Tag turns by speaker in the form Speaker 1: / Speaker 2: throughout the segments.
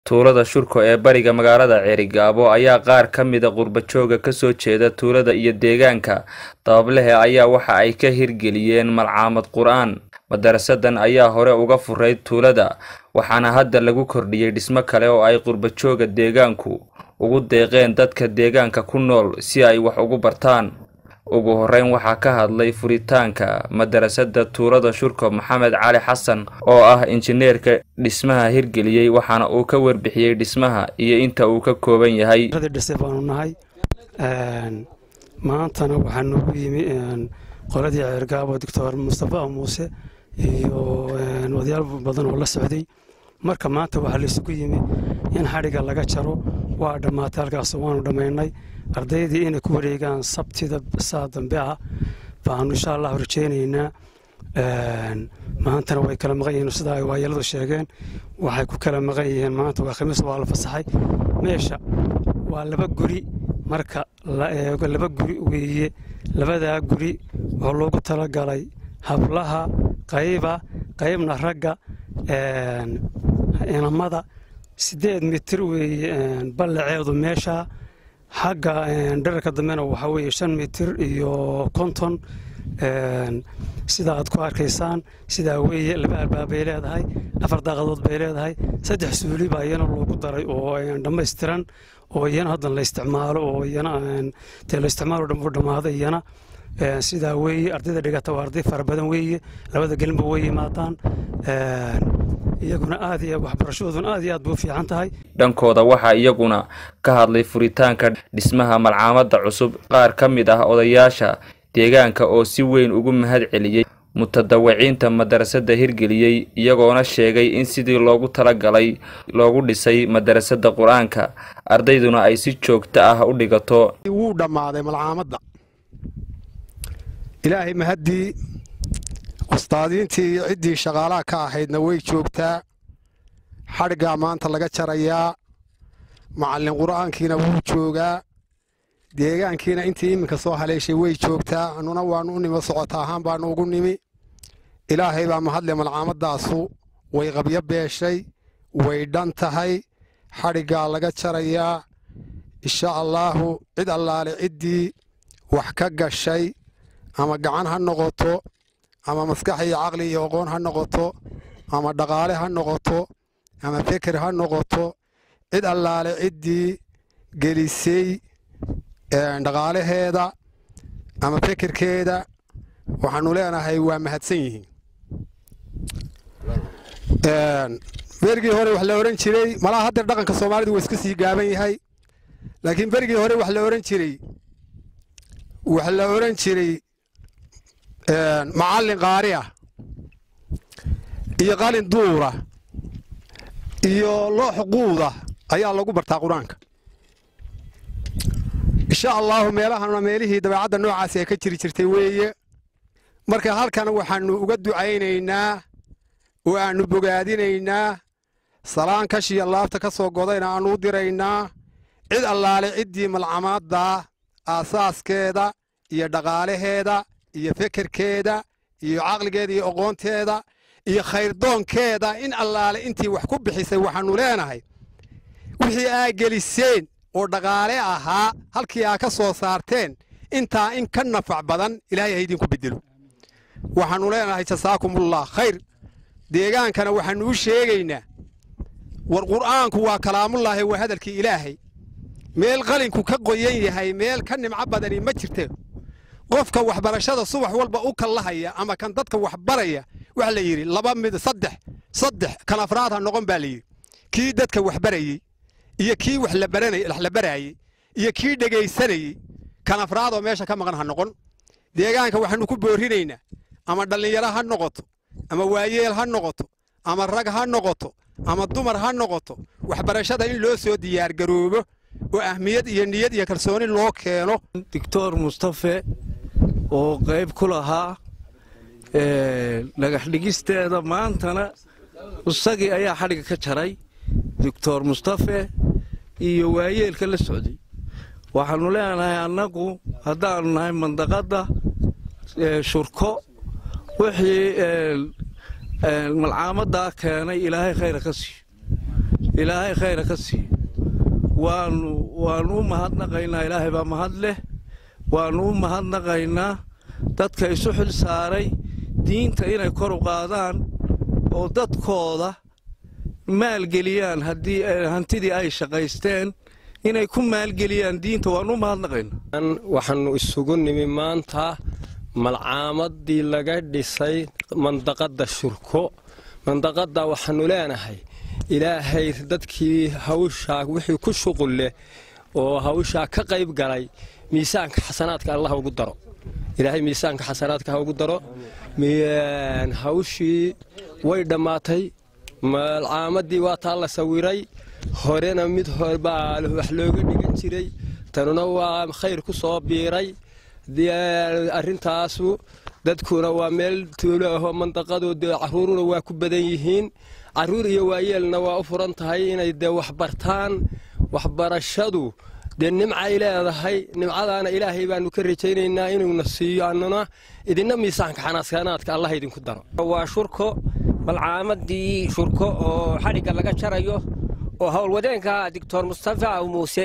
Speaker 1: tuulada shurko ee bariga magaalada ceerigaabo ayaa qaar ka mida qurbajooga kasoo jeeda tuulada iyo deegaanka dabablehe ayaa waxa ay ka hirgeliyeen malcaamad qur-aan madarasadan ayaa hore uga furayd tuulada waxaana hadda lagu kordhiyey dhismo kale oo ay qurbajooga deegaanku ugu deeqeen dadka deegaanka ku nool si ay wax ugu bartaan ugu horeyn waxaa ka hadlay furitaanka madarasada tuulada shurko maxamed cali xasan oo ah injineerka dhismaha hirgeliyey waxaana uu ka warbixiyey dhismaha iyo inta uu ka kooban yahay
Speaker 2: dhise baanu nahay maantana waxaa noogu yimi qoladii ceergaabo doctor mustafa muuse iyo odayaal badan oo la socday marka maanta waxaa laysugu yimi in xadhigga laga jaro waa dhammaatay halkaas waanu dhammaynay ardaydii inay ku wareegaan sabtida saa dambe ah baanu insha allahu rajaynaynaa maantana way kala maqan yihiin sida ay waayaladu sheegeen waxay ku kala maqan yihiin maanta waa khamiis waa la fasaxay meesha waa laba guri marka la eego laba guri weeye labadaa guri oo loogu talagalay hablaha qayba qaybna ragga inamada siddeed mitir weeye ballaceedu meesha xagga dherarka dambena waxaa weeye shan mitir iyo konton sida aad ku arkaysaan sidaa weeye laba albaab bay leedahay afar daaqadood bay leedahay saddex suuli baa iyana loogu daray oo dhammaystiran oo iyana haddan la isticmaalo oo iyana dee la isticmaalo dhan u dhammaaday iyana sidaa weeye ardayda dhigata waa arday fara badan weeye labada gelinba way yimaadaan iyaguna aad iyo waxbarashadooduna aad iyo aad bay u fiican tahay
Speaker 1: dhankooda waxaa iyaguna ka hadlay furitaanka dhismaha malcaamada cusub qaar ka mid ah odayaasha deegaanka oo si weyn ugu mahad celiyey mutadawiciinta madarasada hirgeliyey iyagoona sheegay in sidii loogu talagalay loogu dhisay madarasada qur-aanka ardayduna ay si joogto ah u dhigato
Speaker 3: wuu dhammaaday malcaamadda ilaahay mahaddii ustaadiintii iyo ciddii shaqaalaha ka ahaydna way joogtaa xadhiggaa maanta laga jarayaa macallin qur'aankiina wuu joogaa deegaankiina intii iminka soo haleeshay way joogtaa annuna waannu u nimo socota ahaan baannu ugu nimi ilaahay baa mahadle malcaamadaasu way qabyo beeshay way dhan tahay xadhiggaa laga jarayaa insha allaahu cid allaale ciddii wax ka gashay ama gacan ha noqoto ama maskax iyo caqli iyo aqoon ha noqoto ama dhaqaale ha noqoto ama feker ha noqoto cid allaale ciddii gelisay dhaqaalaheeda ama fekerkeeda waxaannu leenahay waa mahadsan yihiin berigii hore wax la odhan jiray malaha haddeer dhaqanka soomaalidu waa iska sii gaaban yahay laakiin berigii hore wax la odhan jiray wax la odhan jiray macallin qaari ah iyo qalin duura iyo loox quuda ayaa lagu bartaa qur-aanka insha allaahu meelahanuna meelihii dabeecadda noocaasi ay ka jiri jirtay weeye marka halkan waxaannu uga ducaynaynaa oo aannu bogaadinaynaa salaan kashiya laabta ka soo godayna aannu u diraynaa cid allaale ciddii malcamaadda aasaaskeeda iyo dhaqaalaheeda iyo fekerkeeda iyo caqligeeda iyo aqoonteeda iyo khayrdoonkeeda in allaale intii wax ku bixisay waxaannu leenahay wixii aa geliseen oo dhaqaale ahaa halkii aa ka soo saarteen intaa in ka nafac badan ilaahay ha idinku bedelo waxaannu leenahay jasaakumullah khayr deegaankana waxaannu u sheegaynaa war qur'aanku waa kalaamullaahi waa hadalkii ilaahay meel qalinku ka qoyan yahay meel ka nimco badani ma jirte qofka waxbarashada subax walba u kallahaya ama kan dadka waxbaraya waxa la yidhi laba mid saddex saddex kan afraad ha noqon baa la yidhi kii dadka waxbarayey iyo kii wax la baraayey iyo kii dhegaysanayey kan afraadoo meesha ka maqan ha noqon deegaanka waxaannu ku boorinaynaa ama dhallinyaro ha noqoto ama waayeel ha noqoto ama rag ha noqoto ama dumar ha noqoto waxbarashada in loo soo diyaargaroobo oo ahmiyad iyo niyad iyo kalsooni loo keeno
Speaker 4: doctor mustafe oo qayb ku lahaa dhagax dhigisteeda maantana isagii ayaa xadhigga ka jaray doctor mustafe iyo waayeelka la socday waxaannu leenahay annagu haddaannu nahay mandaqadda shurko wixii malcaamaddaa keenay ilaahay khayra ka siiyo ilaahay khayra ka siiyo waanu waannu u mahadnaqaynaa ilaahay baa mahad leh waannu u mahadnaqaynaa dadka isu xil saaray diinta inay kor u qaadaan oo dadkooda maalgeliyaan haddii hantidii ay shaqaysteen inay ku maalgeliyaan diinta waannu u mahadnaqaynaa
Speaker 5: waxaannu isugu nimi maanta malcaamadii laga dhisay mandaqadda shurko mandaqadda waxaannu leenahay ilaahay dadkii hawshaa wixii ku shuqul leh oo hawshaa ka qayb galay miisaanka xasanaadka allah ugu daro ilaahay miisaanka xasanaadka ha ugu daro hawshii way dhammaatay malcaamadii waa taa la sawiray horena mid horebaa wax looga dhigan jiray tanuna waa khayr ku soo biiray arrintaasu dadkuna waa meel tuulo ahoo mandaqadood caruuruna waa ku badan yihiin caruur iyo waayeelna waa u furan tahay inay dee waxbartaan waxbarashadu dee nimcay leedahay nimcadaana ilaahay baanu ka rajaynaynaa inuuna siiyo annuna idinna miisaanka xanaasanaadka allah idinku daro
Speaker 6: waa shurko malcaamadii shurko oo xadhigga laga jarayo oo howlwadeenka doctor mustafa muuse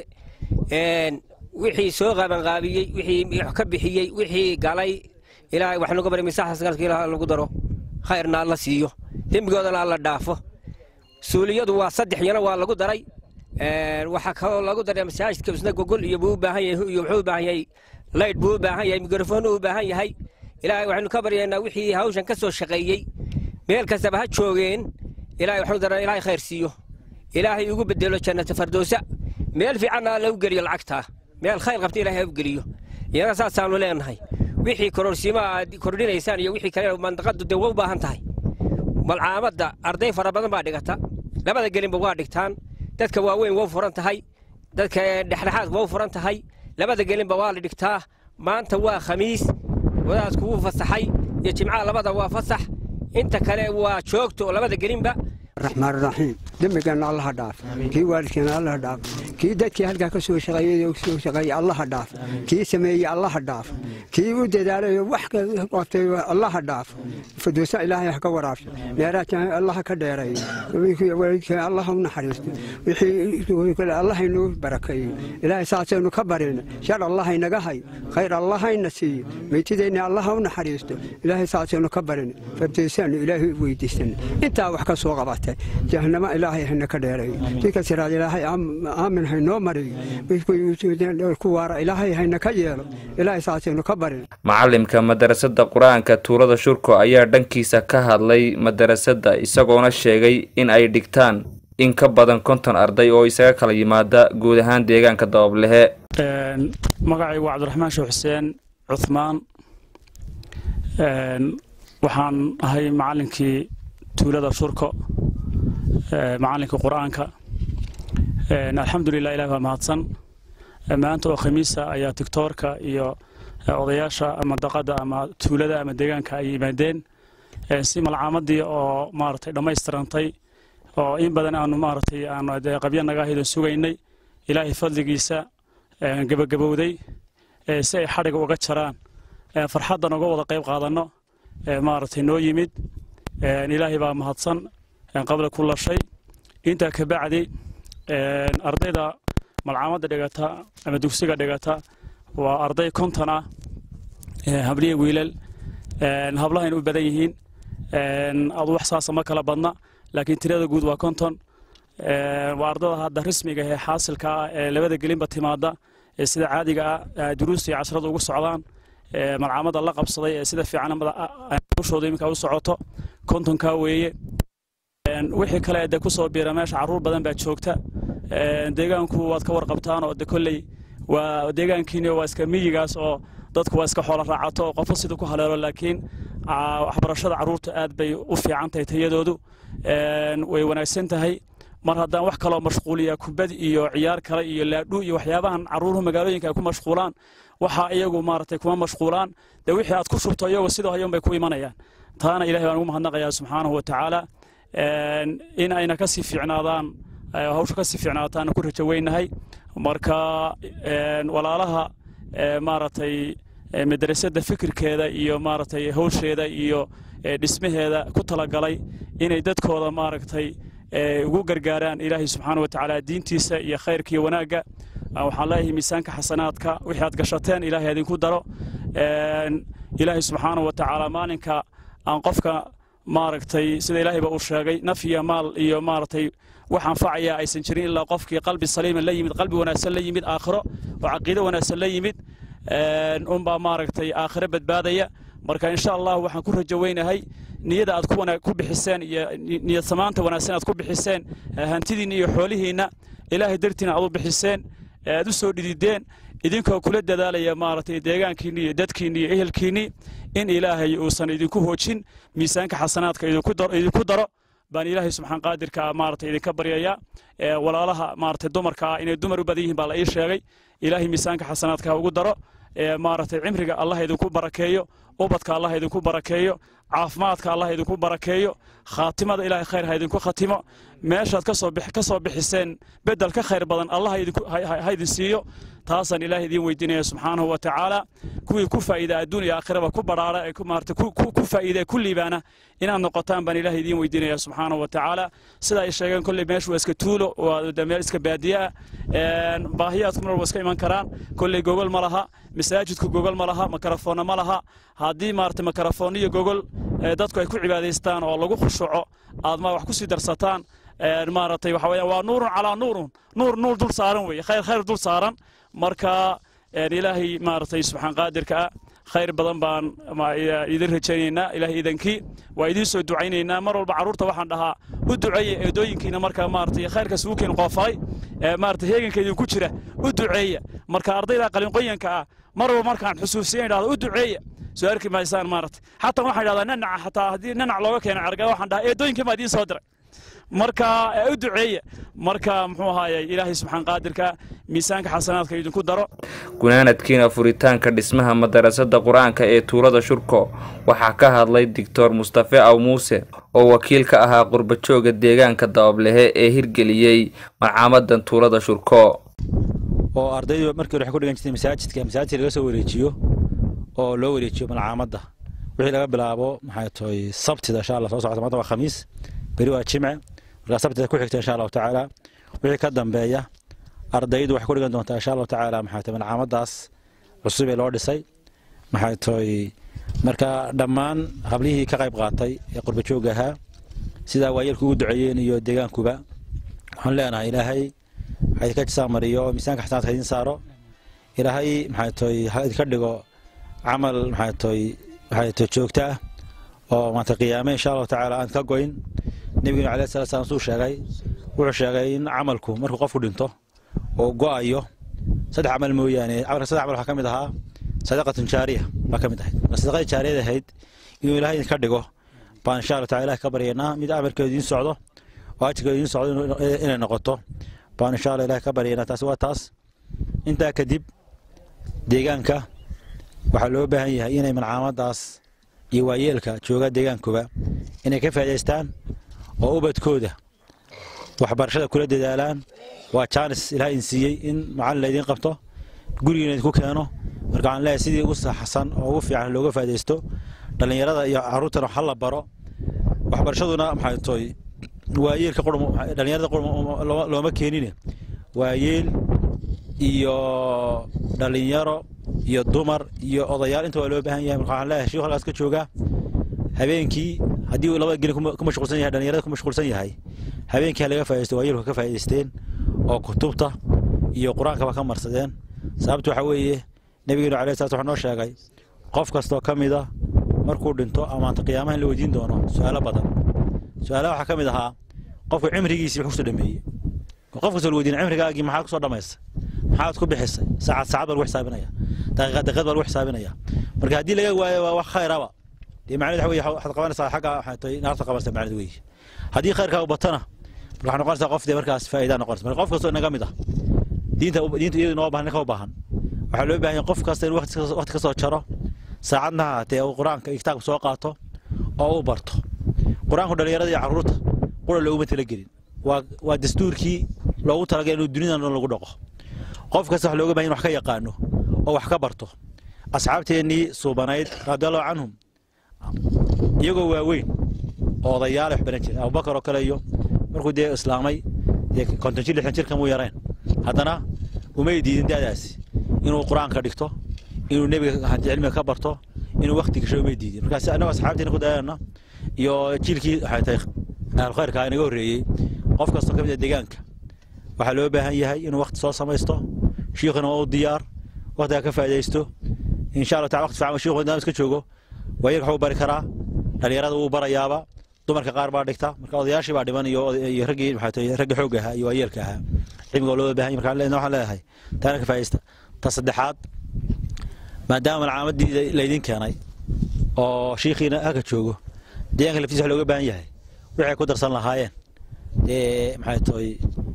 Speaker 6: wixii soo qaabanqaabiyey wixii ka bixiyey wixii galay ilaahay wax nuga bari misaxasgalka ilaah lagu daro khayrna alla siiyo dembigoodana alla dhaafo suuliyadu waa saddex yana waa lagu daray waxaa kaloo lagu daray masaajidka isna gogol iyo buu u baahan yahay iyo wuxuu u baahan yahay laydh buu u baahan yahay mikrofon u baahan yahay ilaahay waxaynu ka baryaynaa wixii hawshan ka soo shaqeeyey meel kastaba ha joogeen ilaahay waxaanu daraa ilaahay khayr siiyo ilaahay ugu bedelo jannata fardoosa meel fiicanna alla u geliyo lacagtaa meel khayr qabta ilaahay ha u geliyo iyana saasaanu leenahay wixii kororsiima aad kordhinaysaan iyo wixii kale mandaqadu dee waa u baahan tahay malcaamadda arday fara badan baa dhigata labada gelinba waa dhigtaan dadka waaweyn waa u furan tahay dadka dhexdhexaadka waa u furan tahay labada gelinba waa la dhigtaa maanta waa khamiis wadaadku wuu fasaxay iyo jimcaha labada waa fasax inta kale waa joogto oo labada gelinba
Speaker 7: raxmaan raxiim dembigeenna allaha dhaaf kii waalidkeena allaha dhaaf kii dadkii halkaa ka soo shaqeeyey soo shaqeeyey allaha dhaaf kii sameeyey allaha dhaaf kii u dadaalayo wax qabtay allaha dhaaf fadoosa ilaahay ha ka waraabsho dheeraadka allaha ka dheereeyo waalidkeen allaha u naxariisto wixii allahaynuu barakeeyo ilaahay saasaynu ka barina shar allahaynaga hay khayr allahayna siiyo meytideenna allaha u naxariisto ilaahay saasaynu ka barina fadoosaanu ilaahay u weydiisana intaa wax ka soo qabata jahanamo ilaahay hayna ka dheereeyo dika siraad ilaahay aamin haynoo mariyo ku waara ilaahay hayna ka yeelo ilaahay saasaynu ka barin
Speaker 1: macalimka madarasada qur-aanka tuulada shurko ayaa dhankiisa ka hadlay madarasada isagoona sheegay in ay dhigtaan in ka badan konton arday oo isaga kala yimaada guud ahaan deegaanka dabablehe
Speaker 8: magacaygu waa cabdiraxmaan sheekh xuseen cuhmaan waxaan ahay macalinkii tuulada shurko macalinkii qur-aanka alxamdulilah ilah baa mahadsan maanta oo khamiisa ayaa tigtoorka iyo odayaasha mandaqada ama tuulada ama deegaanka ay yimaadeen si malcaamadii oo maaragtay dhammaystirantay oo in badan aanu maaragtay aanu qabyo naga ahaydon sugaynay ilaahay fadligiisa gebagabowday si ay xadhiga uga jaraan farxaddan uga wada qayb qaadanno maaragtay noo yimid ilaahay baa mahadsan qabla kula shay intaa ka bacdi ardayda malcaamadda dhigata ama dugsiga dhigata waa arday konton ah habliya wiilal hablahayna u badan yihiin adu wax saasa ma kala badna laakiin tirada guud waa konton waa ardada hadda rasmiga ee xaasilka ah ee labada gelinba timaada ee sida caadiga ah duruusta iyo cashrada ugu socdaan malcaamadda la qabsaday ee sida fiican ushooda iminka u socoto kontonkaa weeye wixii kale de kusoo biira meesha caruur badan baa joogta deegaanku waad ka warqabtaan oo de kolley waa deegaankiini waa iska miyigaas oo dadku waa iska xoolo raacato oo qofo sida ku haleelo laakiin waxbarashada caruurta aad bay u fiican tahay tayadoodu way wanaagsan tahay mar haddaan wax kaloo mashquuliya kubad iyo ciyaar kale iyo laadhu iyo waxyaabahan caruuruhu magaalooyinka ay ku mashquulaan waxa iyagu maaragtay kuma mashquulaan dee wixii aad ku shubto iyagoo sidoo hayan bay ku imanayaan taana ilahay baan ugu mahadnaqayaa subxaanahu wa tacaala in ayna kasii fiicnaadaan hawsha kasii fiicnaataana ku rajo weynahay marka walaalaha maaragtay madrasadda fikirkeeda iyo maaragtay hawsheeda iyo dhismaheeda ku talagalay inay dadkooda maaragtay ugu gargaaraan ilaahay subxaana wa tacaala diintiisa iyo khayrka iyo wanaagga waxaan leeyahay miisaanka xasanaadka wixii aad gashateen ilaahay idinku daro ilaahay subxaana wa tacaala maalinka aan qofka maaragtay sida ilaahayba uu sheegay naf iyo maal iyo maaragtay wax anfacaya aysan jirin ilaa qofkii qalbi saliima la yimid qalbi wanaagsan la yimid aakhiro oo caqiido wanaagsan la yimid unbaa maaragtay aakhiro badbaadaya marka insha allah waxaan ku rajo weynahay niyada aad ku bixiseen iyo niyad samaanta wanaagsan aad ku bixiseen hantidiinna iyo xoolihiinna ilaahay dartiina aad u bixiseen aad u soo dhidideen idinkoo kula dadaalaya maaragtay deegaankiinni iyo dadkiinni iyo ehelkiinni in ilaahay uusan idinku hoojin miisaanka xasanaadka idinku daro baan ilaahay subxaan qaadirka maaragtay idinka baryayaa walaalaha maaragtay dumarka ah inay dumar u badan yihiin baa la ii sheegay ilaahay miisaanka xasanaadka ha ugu daro maaragtay cimriga allah idinku barakeeyo ubadka allah idinku barakeeyo caafimaadka allah idinku barakeeyo khaatimada ilaahay khayr ha idinku khatimo meeshaad ka soo bixiseen bedel ka khayr badan allah ha idin siiyo taasaan ilaahay idiin weydiinaya subxaanahu wa tacaala kuwii ku faa'iida adduun iyo aakhiraba ku badhaara ee maaragtay ku faa'iida ee ku liibaana inaad noqotaan baan ilaahay idiin weydiinaya subxaanahu wa tacaala sida ay sheegeen kolley meeshu waa iska tuulo waa meel iska baadiye ah baahiyaadku mar walba iska iman karaan kolley gogol ma laha masaajidku gogol ma laha makarafoonna ma laha haddii maaragtay makarafoon iyo gogol dadku ay ku cibaadaystaan oo lagu khushuco aad ma wax ku sii darsataan maaragtay waxa weeyaan waa nuurun calaa nuurun nuur nuur dul saaran weeye khayr khayr dul saaran marka ilaahay maaragtay subxaan qaadirka ah khayr badan baan idin rajaynaynaa ilaahay idankii waa idiin soo ducaynaynaa mar walba carruurta waxaan dhahaa u duceeya eedooyinkiina marka maaragtay khayrkaas ugu keen qoofalay maaragtay heeganka idinku jira u duceeya marka ardayda qalinqoyanka ah mar walba markaan xusuusiyan idhahdo u duceeya soo arki maysaan maaragtay xataa waxaan idhahdaa nanaca xataa haddii nanac looga keeno cargaa waxaan dhahaa eedooyinkii baa idiin soo diray marka u duceeya marka muxuu ahaayey ilaahay subxaan qaadirka miisaanka xasanaadka idinku daro
Speaker 1: gunaanadkiina furitaanka dhismaha madarasada qur-aanka ee tuulada shurko waxaa ka hadlay doctor mustafe aw muuse oo wakiil ka ahaa qurbajooga deegaanka dabablehe ee hirgeliyey marcaamadan tuulada shurko
Speaker 9: oo ardaydu markii hore waxay ku dhigan jirtay masaajidka masaajidka laga soo wareejiyo oo loo wareejiyo malcaamadda wixii laga bilaabo maxay tahay sabtida insha allah soo socota maanta waa khamiis beri waa jimce markaa sabtida ku xigta insha allahu tacaala wixii ka dambeeya ardaydu waxay ku dhigan doontaa insha allahu tacaala maxay tahay malcaamadaas cusub ee loo dhisay maxay tahay marka dhammaan hablihii ka qayb qaatay ee qurbajooga ahaa sidaa waayeelku ugu duceeyeen iyo deegaankuba waxaan leenahay ilaahay ha idinka jisaa mariyo miisaanka xasanaadka idin saaro ilaahay maxay tahay ha idinka dhigo camal maxay tahay waxay tahay joogto ah oo maanta qiyaame insha allahu tacaala aan ka goyn nebigeenu alayhi salatu salaam suu sheegay wuxuu sheegay in camalku markuu qofku dhinto oo go'ayo saddex camal mooyaane camalka saddex camal waxaa ka mid ahaa sadaqatun jaariya baa ka mid ahayd marka sadaqadii jaariyada ahayd inuu ilaahay idinka dhigo baan insha allahu taala ilahi ka baryaynaa mid amarkeedu idiin socdo oo ajirkeedu idiin socdo inay noqoto baan insha allah ilahi ka baryaynaa taasi waa taas intaa kadib deegaanka waxaa loo baahan yahay inay malcaamadaas iyo waayeelka jooga deegaankuba inay ka faa'idaystaan oo ubadkooda waxbarashada kula dadaalaan waa jaanis ilaah idin siiyey in macallin laydin qabto gurigiina idinku keeno marka waxaan leeyahay sidii ugu saxsan oo ugu fiican looga faa'iidaysto dhallinyarada iyo carruurtana wax la baro waxbarashaduna maxay tahay waayeelka qurm dhallinyarada qurm looma keenine waayeel iyo dhallinyaro iyo dumar iyo odayaal inta waa loo baahan yahay marka waxaan leeyahay shiikhu halkaas ka joogaa habeenkii haddii uu labada gelin ku mashquulsan yahay dhallinyarada ku mashquulsan yahay habeenkii ha laga faa'iidaysto waayeelku ka faa'iidaysteen oo kutubta iyo qur-aankaba ka marsadeen sababtu waxaa weeye nebigeenu alayhi salatu wuxuu noo sheegay qof kastoo ka mida markuu dhinto amaanta qiyaamaha in la weydiin doono su-aalo badan su-aalaha waxaa ka mid ahaa qofku cimrigiisii wuxuu kusoo dhameeyey qof kastoo la weydiina cimrigaagii maxaad kusoo dhamaysay maxaad ku bixisay saacad saacad baa lagu xisaabinaya daqiiqad daqiiqad baa lagu xisaabinaya marka haddii laga waayo waa wax khayraba dee macnaheed waxa weye waxaad qabanaysaa xagga waxay tahay naarta qabanaysaa macnaheed weeye haddii khayrkaa u batana marka waxay noqonaysaa qof dee markaas faa'iidaa noqonaysa marka qof kastoo inaga mid ah diinta diinta iyadu noo baahan ninka u baahan waxaa loo baahan yahay qof kasta inuu waqti ka soo jaro saacadna haatee uu qur-aanka iyo kitaabka soo qaato oo uu barto qur-aanku dhallinyarada iyo carruurta qura looguma talagelin waa waa dastuurkii loogu talagalay inuu dunidan dhan lagu dhaqo qof kasta wax looga baahan wax ka yaqaano oo wax ka barto asxaabteennii suubanayd radiallahu canhum iyagoo waaweyn oo odayaal wax baran jiray abubakar oo kale iyo markuu dee islaamay dee konton jir lixdan jir kamuu yarayn haddana umay diidin da'daasi inuu qur-aanka dhigto inuu nebiga haddii cilmiga ka barto inuu wakti gasho umay diidin markaas annagoo asxaabtiina ku dayana iyo jiilkii waxay tahay ahlukhayrka inaga horreeyey qof kastoo ka mid a deegaanka waxaa loo baahan yahay inuu wakti soo samaysto shiikhuna waa u diyaar waktigaa ka faa'iidaysto insha allah taala wakti fiican shiikhu maadaama iska joogo waayarka waxuu bari karaa dhalinyarada wuu barayaaba dumarka qaar baa dhigta marka odayaashii baa dhiman iyo iyo raggii maxay tahay ragga xoogga ahaa iyo waayeelka ahaa cilmiga waa loo baahan yahay marka waxaan leeyahay taana ka faa'iidaysta ta saddexaad maadaama malcaamadii laydin keenay oo shiikhiina halka joogo deegaanka laftiisa wax looga baahan yahay waxay ku darsan lahaayeen dee maxay tahay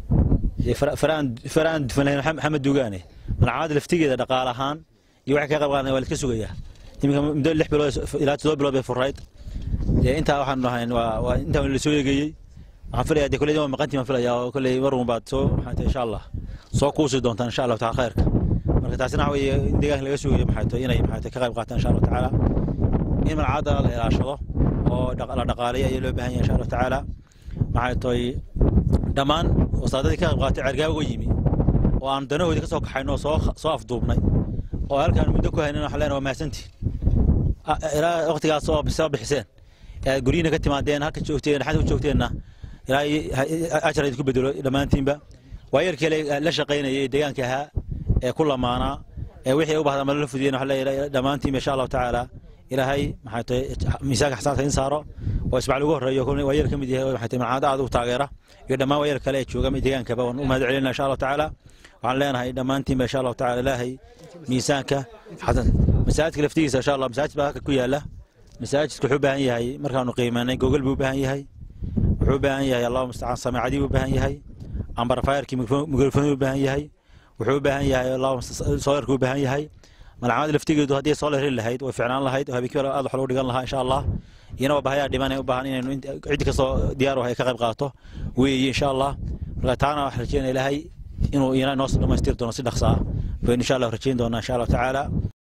Speaker 9: faraan dufan lahayn maxamed duugaane malcaamadda laftigeeda dhaqaale ahaan iyo waxay ka qayb qaadan waa la iska sugayaa iminka muddo lix bilood ilaa todoba bilood bay furayd dee intaa waxaan dhahayn waa waa intaa la soo eegeeyey waxaan filayaa dee kolley waa maqantii baan filayaa oo kolley mar un baad soo maxay tahay insha allah soo kuusi doontaan insha allahu taala khayrka marka taasina waxa weeye in deegaanka laga sugayo maxay tahay inay maxay tahay ka qayb qaataan insha allahu tacaala in malcaadda la ilaashado oo la dhaqaaleeyo ayaa loo baahan yahay insha allahu tacaala maxay tahay dhammaan wasaadadii ka qayb qaatay cergaaba uga yimi oo aan danahoodii ka soo kaxayno oo soo soo afduubnay oo halkaan muddo ku haynin waxaan leenahay waa mahadsantiin ilaa waqtigaas oo soo bixiseen ee guryihiina ka timaadeen halka joogteen xadka joogteenna ilaa ajar idinku bedelo dhammaantiinba waayarkii la shaqaynayay ee deegaanka ahaa ee ku lamaanaa ee wixii u bahda malo la fudiyeen waxaan leeyahay dhammaantiinba insha allahu tacaala ilaahay maxay tahay miisaanka xasaanka in saaro oo ismaciil ugu horreeyo waayar ka mid yahay maxay tahay malcaada aad u taageera iyo dhammaan waayar kale ee jooga deegaankaba waan u mahad celinaa insha allahu tacaala waxaan leenahay dhammaantiinba insha allahu tacaala ilaahay miisaanka xasan masaajidka laftigiisa insha allah masaajid baa halka ku yaala masaajidku wuxuu u baahan yahay markaanu qiimaynay gogol buu u baahan yahay wuxuu u baahan yahay allahu mustacaan samaacadii buu u baahan yahay ambarfayarkii mikrofoni u baahan yahay wuxuu u baahan yahay allahu soolarkuu u baahan yahay malcamada laftigeedu haddii soolar heli lahayd way ficnaan lahayd oo habeenkii aad wax loo dhigan lahaa insha allah iyana waa bahayaa dhiman u baahan inaynu cid kastoo diyaar u hay ka qayb qaato weeye insha allah marka taana waxaan rajeynaya ilaahay inuu iyana inoo dhamaystiri doono si dhaqsa ah baynu insha allah rajeyn doonaa insha allahu tacaala